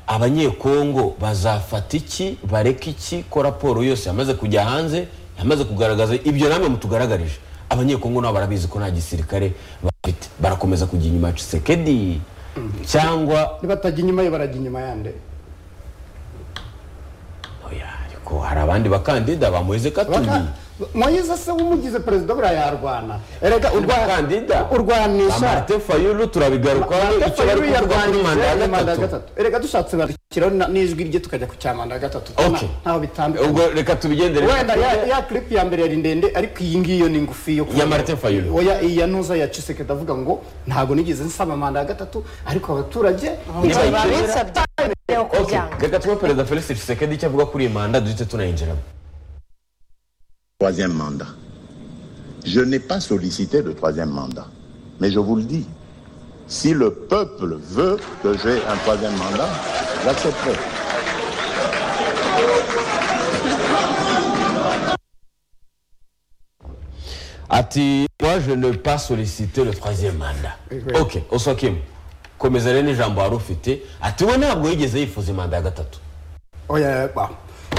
abanyekongo bazafata iki bareke iki ko raporo yose yamaze kujya hanze yamaze kugaragaza ibyo namwe mutugaragarije abanyekongo nabo barabizi ko nta gisirikare bafite barakomeza kujya inyuma ya cisekedi cyangwa nibatajya inyuma ye barajya inyuma yande oya ariko hari abandi bakandida ba moise katuli Baka- moyize se wumugize perezida buriya yarwana erega bakandida ba urwanisha martin fayulu turabigarukaho icyo bari kuvuga kuri manda ya gatatu erega dushatse barushyiraho n'ijwi rye tukajya ku cya manda ya gatatu Okay. ntaho bitambika ubwo reka tubigendere wenda ya, ya clip ya mbere yari ndende ariko iyi ngiyo ni ngufi yo Ya Martin Fayulu. oya iya ntuza ya Chisekedi avuga ngo ntago nigeze nsaba manda ya gatatu ariko abaturage Niba Niba yicira- binsabye yo Okay, kubyanga reka tuba perezida felix tshisekedi icyo avuga kuri iyi manda duhite tunayinjiramo troisième mandat. Je n'ai pas sollicité le troisième mandat, mais je vous le dis, si le peuple veut que j'ai un troisième mandat, j'accepterai. ati moi je ne pas solliciter le troisième manda Oui. ok osokim komeza rero n'ijambo wari ufite ati we ntabwo yigeze yifuza imanda ya gatatu oya ba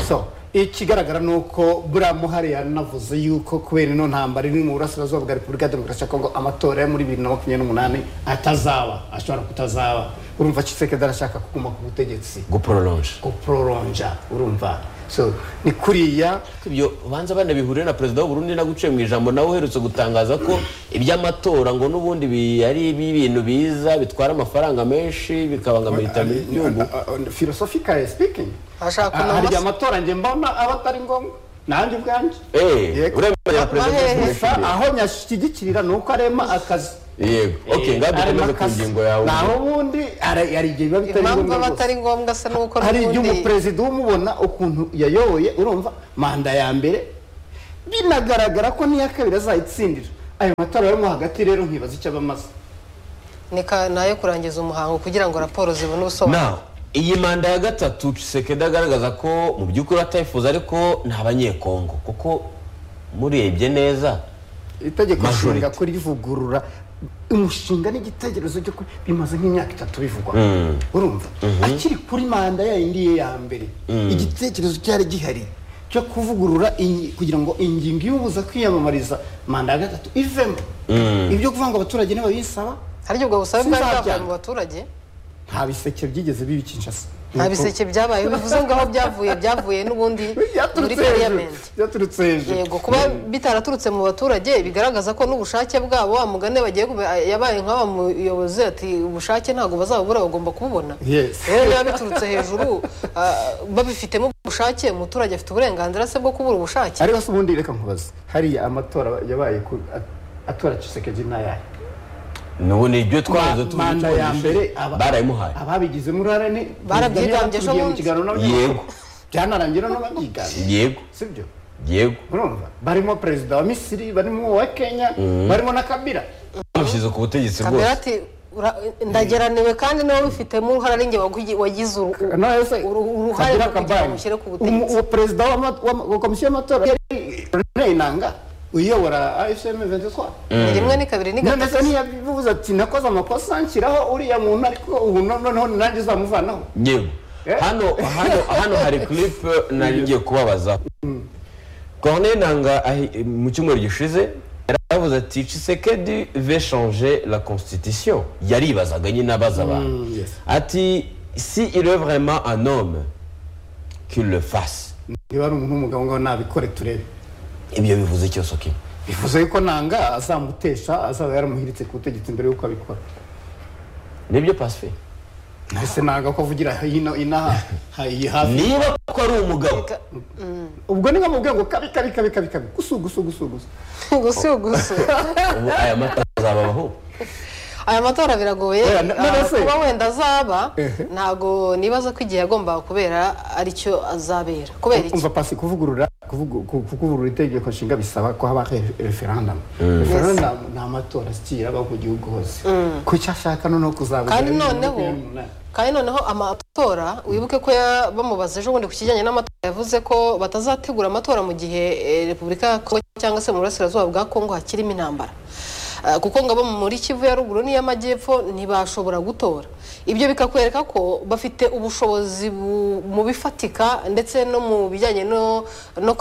so ikigaragara ni uko buriya muhari yanavuze yuko kubera ino ntambara iri mu burasirazuba bwa repubulika ya demokarasi ya kongo amatora yo muri bibiri na makumyabiri n'umunani atazaba ashobora kutazaba urumva Chisekedi arashaka kuguma ku butegetsi guprolonge guproronja urumva so ni kuriya ibyo banza banabihurire na perezida w'uburundi naguciye mu ijambo nawe uherutse gutangaza ko iby'amatora ngo n'ubundi bi- ari ibintu biza bitwara amafaranga menshi bikabangamira iterambere ry'igihugu philosophically speaking Ashaka ah, kunama hari se? amatora njye mbona aba atari ngombwa nanjye ubwanjye eee Yego. uremera na perezida Amahehe. w'uburundi gusa aho nyashyigikirira ni uko arema akazi yego ok ngaho dukomeze ku ngingo yawe naho ubundi hari hari igihe biba bitari impamvu ngombwa aba rwose. atari ngombwa se nuko hari igihe n'ubundi umuperezida umubona ukuntu yayoboye urumva manda ya mbere binagaragara ko n'iya kabiri azayitsindira ayo matora yo mo hagati rero nkibaza icyo aba amaze ni ka- ni ayo kurangiza umuhango kugira ngo raporo zibone ubusobanuro na iyi manda ya gatatu Tshisekedi agaragaza ko mu by'ukuri atayifuza ariko ni abanyekongo kuko murebye neza itegeko Majority. nshinga ko rivugurura umushinga n'igitekerezo cyo ku- bimaze nk'imyaka itatu bivugwa urumva akiri kuri manda ya yindi ye ya mbere igitekerezo cyari gihari cyo kuvugurura inyi- kugira ngo ingingo imubuza kwiyamamariza manda ya gatatu ivemo ibyo kuvuga ngo abaturage ntibabisaba hari ubwo busabe bwari Sinzabyanga. bwavuye mu baturage nta biseke byigeze biba i Kinshasa nta biseke byabaye bivuze ngo aho byavuye byavuye n'ubundi muri byaturutse hejuru pariyamenti byaturutse hejuru yego kuba bitaraturutse mu baturage bigaragaza ko n'ubushake bwabo wa mugani bagiye kube- yabaye nk'aba muyobozi ati ubushake ntabwo bazabubura bagomba kububona Yes. rero biba biturutse hejuru ah, babifitemo ubushake umuturage afite uburenganzira se bwo kubura ubushake ariko se ubundi reka nkubaze hariya amatora yabaye ku- at- atora Tshisekedi n'ayahe nubu ni ibyo twaranze Ma- manda ya mbere aba- barayimuhaye ababigizemo uruhare ni Barabyigambye ejo tugiye mu bundi. kiganiro n'abanyamakuru. Yego. byanarangira n'ababyigana yego sibyo yego urumva barimo perezida wa misiri barimo uwa kenya barimo na kabira bamushyize ku butegetsi kamera rwose ati "Ura- ndageraniwe kandi nawe ubifitemo uruhare ari njye wagi- wagize uru- None se Uru- uruhare Kabila mu kugira Kabang, bamushyire ku butegetsi. umu- uwo perezida wa ma- wa ma- wa komisiyo y'amatora yari René inanga uyobora afm 23 ni rimwe ni kabiri ni none se gatatu ntiyabivuze ati nakoze amakosa nshyiraho uriya muntu ariko ubu no- noneho nanjye uzamuvanaho yego Eh? hano hano hano hari clip nari ngiye kubabaza Corneille Nanga ahi- mu cyumweru gishize yaravuze ati Tshisekedi veut changer la constitution yaribazaga nyine abaza abantu yes. ati si il est vraiment un homme qu'il le fasse niba ari umuntu w'umugabo ngaho nabikore turebe ibyo bivuze iki Osoki bivuze yuko nanga azamutesha azaba yaramuhiritse ku butegetsi mbere y'uko abikora nibyo Pacifique mbese nanga ko avugira hino inaha hayi hafi niba ko ari umugabo ubwo ni nko mubwira ngo kabi kabi kabi kabi kabi gusu gusu gusu gusu gusugusu ubu aya mata azababaho aya matora biragoye Yeah, n- ah, none se- kuba wenda azaba Ehe. ntago nibaza ko igihe yagombaga kubera aricyo azabera kubera iki umva pasi kuvugurura kuvugu- ku- kuvugurura itegeko nshinga bisaba ko haba re- referendum referendum ni amatora ashyira aba ku gihugu hose ku cyo ashaka noneho kuzabigera kandi bibiri na noneho makumyabiri n'umunani. kandi noneho amatora wibuke ko ya- bamubaza ejo bundi ku kijyanye n'amatora yavuze ko batazategura amatora mu gihe eh, repubulika ya kongo cyangwa se mu burasirazuba bwa kongo hakirimo intambara Ah, kuko ngo abo muri kivu ya ruguru n'iy'amajyepfo ntibashobora gutora ibyo bikakwereka ko bafite ubushobozi bu- mu bifatika ndetse no mu bijyanye no no